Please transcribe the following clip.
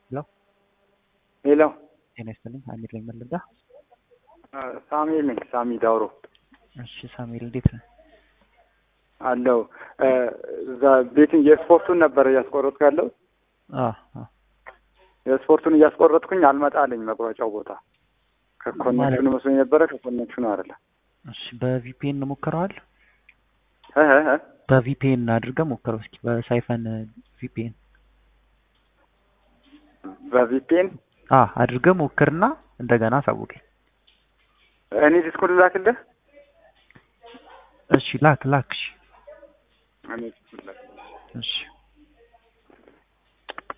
ሄሎ ሄሎ ጤና ይስጥልኝ። አሚር ነኝ መለዳ። ሳሙኤል ነኝ። ሳሚ ዳውሮ እሺ ሳሙኤል እንዴት ነህ? አለው እዛ ቤትን የስፖርቱን ነበር እያስቆረጥኩ ያለው አዎ አዎ። የስፖርቱን እያስቆረጥኩኝ አልመጣልኝ መቁረጫው ቦታ ከኮኔክሽኑ መስሎኝ ነበረ። ከኮኔክሽኑ አይደለም። እሺ በቪፒኤን ሞክረዋል? እ እ እ በቪፒኤን አድርገህ ሞክረው እስኪ በሳይፈን ቪፒኤን በቪፒኤን አ አድርገህ ሞክርና እንደገና አሳውቀኝ። እኔ ዲስኩን ላክልህ። እሺ ላክ ላክ። እሺ እኔ ዲስኩን ላክ እሺ